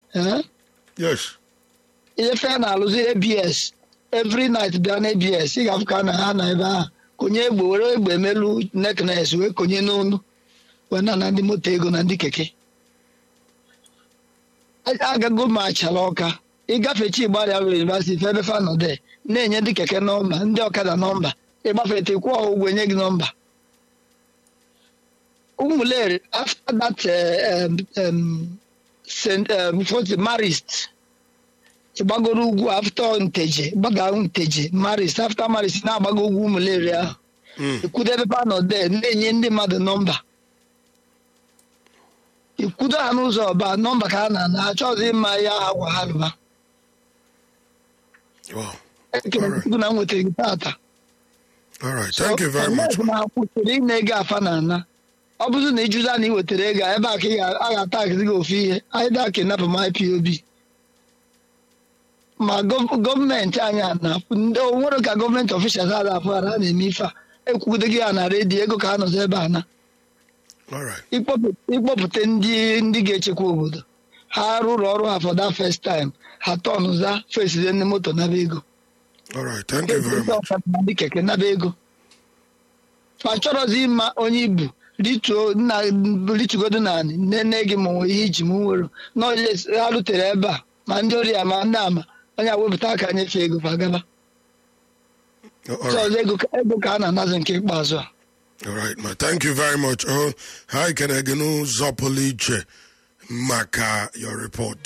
Eh? yes ihe fe na-alụzi abs every night bịa na abs ị ga-afụ ka na ha na ebe ahụ konye egbe were egbe emelu neknes wee konye n'onu wee na na ndị moto ego na ndị keke A- agago m achala ọka ịgafe chi gbarịa were yunivasiti ebe fa nọ de na-enye ndị keke nọmba ndị ọkada nọmba ịgbafete kwụọ ha ụgwọ enye gị nọmba ụmụleri after that uh, um, um, St. Um, what's it, marist ịgbagoro ugwu after nteje gbaga nteje marist after marist na-agbago ugwu ụmụleri ahụ Mm. ikwudo ebe a nọ de na-enye ndị mmadụ nọmba ikwudo ha n'ụzọ ọba nọmba ka a na-ana achọghịzị ịma ya ha gwa ha rụba wow ekele Alright. Chukwu na m nwetara gị tata all right thank you very much So, na kwụsịrị ịna ego afa na ana ọ bụrụ na ịjụza na ị wetara ego a, ebe a ka ị ga- a ga-ata akịzi gị ofu ihe anyị da kidnap m ipob ma gọ- gọọmenti anyị a na-afụ ndị o nwere ka gọọmenti ọfishals a na-afụ ara a na-eme ife a ekwugodo gị ya na redio ego ka ha nọzi ebe a na all right ịkpọpụ- ịkpọpụta ndị ndị ga-echekwa obodo ha rụrụ ọrụ ha for that first time ha tọnụza fesize ndị moto naba ego all right thank you very ndị much ọkada na ndị keke naba ego fa chọrọzi ịma onye ibu rituo nna ritugodo naanị nne gị ma nwee ihe iji m nwere n'ole ha rutere ebe a ma ndị ori ya ma ndị ama onye awepụta aka nyefee ego fa gaba all ọzọ right ego ka- ego ka a na-anazi nke ikpeazụ a all right ma thank you very much oh ha ikene gị n'ụzọ pụrụ iche maka your report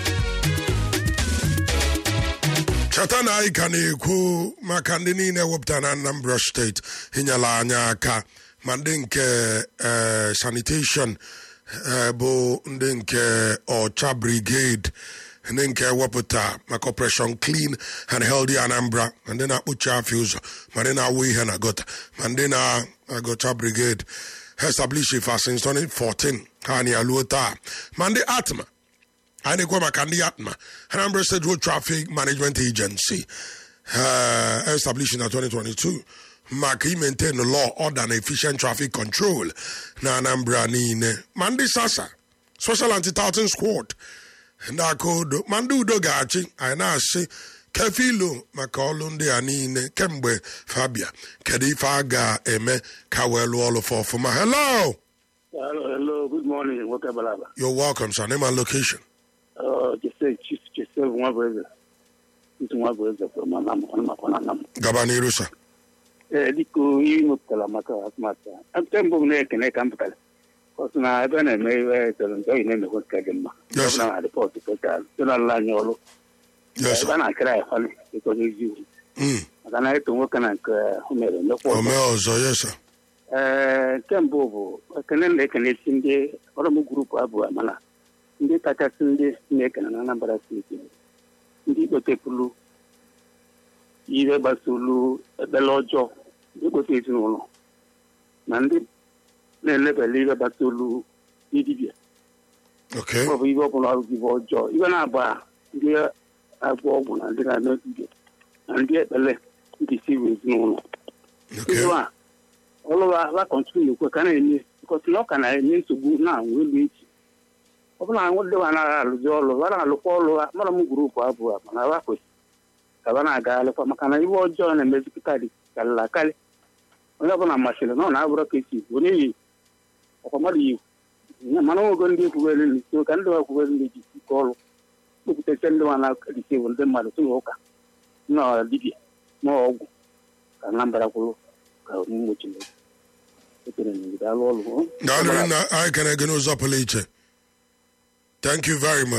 cheta na anyị ka na-ekwu maka ndị niile wepụtara na Anambra steeti inyela anyị aka ma ndị nke eh, sanitation eh, bụ ndị nke ọcha brigade ndị nke wepụta maka operation clean and healthy Anambra ma ndị na-akpụchi afọ ụzọ ma ndị na-awụ ihe na gota ma ndị na-agọcha brigade ha establish ifa since 2014 ha na aluo taa ma ndị atma anyị na-ekwe maka ndị atma Anambra State Road Traffic Management Agency uh, established na 2022 maka imaintain law order na efficient traffic control na Anambra niile ma ndị sasa special anti-tartan squad ndị aka udo ma ndị udo ga-achị anyị na-asị kefilu maka ọlụ ndị a niile kemgbe fabia kedu ife a ga-eme ka wee lụọ ọlụ fa ọfụma hello Hello, hello, good morning, nwoke Balaba. you're welcome sir name and location Uh, Jose, Chief Joseph Nwabueze. Chief Nwabueze from Anam, Ọnụmakwa na Anam. gaba n'iru sir Ee, dịka ihe mepụtara maka atụmatụ a. Nke mbụ m na-ekene ka m pụtara. Ọ sị na ebe a na-eme ihe tọrọ nke oyi na-emekwa nke dị mma. Yes, sir. Ọ bụ na rịpọtụ pụtara site n'ala anyị ọrụ. yes Ebe sir a na-akịra ya fali ịkọ n'eziokwu. Mm. Maka na eto nwoke na nke o mere emekwa ọzọ. omee ọzọ yes sir Ee, nke mbụ bụ ekene na-ekenesi ndị ọrụ m grupu abụọ mana ndị kachasị ndị na-ekene na Anambra steeti bụ ndị kpotepụrụ ihe gbasolu ekpere ọjọọ ndị kpote ezinụlọ na ndị na-elebele ihe gbasolu ndị dibịa okay ọ bụ ihe ọbụla ọgụgụ ọjọọ ihe na-agba ndị agwọ ọgwụ na ndị na-eme dibịa na ndị ekpele ndị si ezinụlọ okay Izu a ọlụwa ala kọntinu na-ekwe ka na-enye bikọsi na ọ ka na-enye nsogbu na-anwụ elu echi ọ bụla anwụ dịwa anaghị alụzi ọlụ ha na-alụkwa ọlụ ha mara m gurupu abụọ mana ha kwesịrị ka ha na-aga alụkwa maka na iwe ọjọọ na-emezipụta dị karịrị akarị onye ọbụla masịrị na ọ na-abụrụ ka esi bụ n'ihi ọkwa mmadụ yi ya mana ogo ndị ekwubere nri so ka ndị wa ekwubere nri ji ike ọrụ kpepụtacha ndị nwa na-akarịsị bụ ndị mmadụ si ụka na dibịa na ọgwụ ka Anambra kwuru ka mgbochi ekere na alụ ọrụ daalụ na anyị kene gị n'ụzọ pụrụ iche thank you very much